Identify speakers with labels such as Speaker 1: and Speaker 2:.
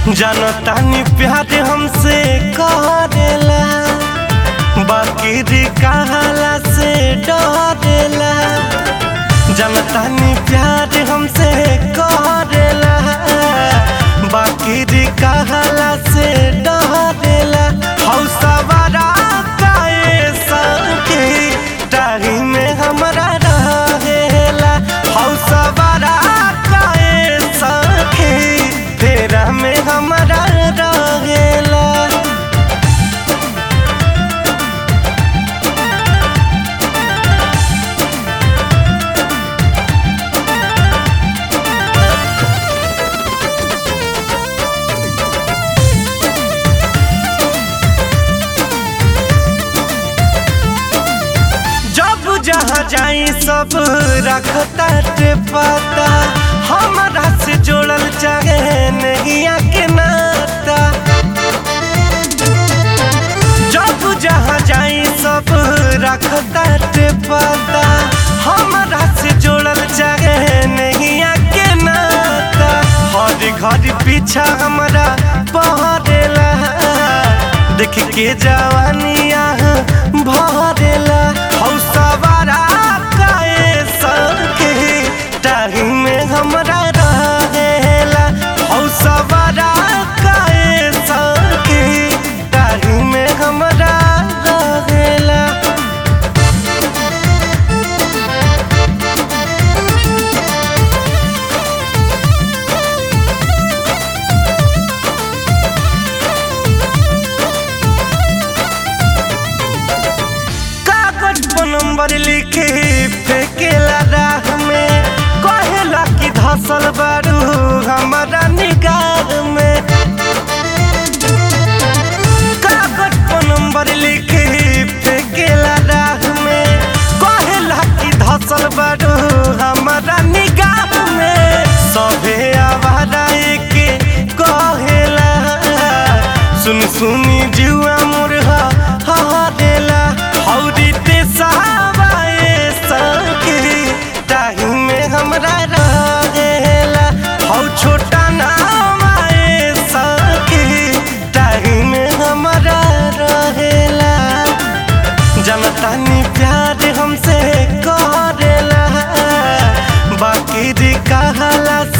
Speaker 1: जनतानी प्यार हमसे करेला बाकी री कहला से डरेला जनतानी प्यार हमसे करेला बाकी री कहला से डरेला हौसवारा काए सके टाही में हमरा रहेला हौसवारा काए सके तेरा में हमरा रहेला जब जहाँ जाई सब रखता टे पता हमारा से जोड़ल चाहे नहीं के नाता जब जहाँ जाई सब रखता टे पता हमारा से जोड़ल चाहे नहीं के नाता हर घर पीछा हमारा पहरेला देख के जवानिया भरेला हौसवारा काए सके टाही में हमरा रहेला हौसवारा काए सके टाही में हमरा रहेला कागज पर नंबर लिखे फेंकेला राह में कहेला कि धसल बारू हमारा निगाह में कागज पर नंबर लिखे फेंकेला राह में कहेला कि धसल बारू हमारा निगाह में सभे आवारा के कहेला सुन सुनी जुआ मुरहा हरेला हौरी ते सहाबाए सके टाही में हमरा रहेला हौ छोटा नाम आए सके टाही में हमरा रहेला जनतानी प्यार हमसे करेला बाकी री कहला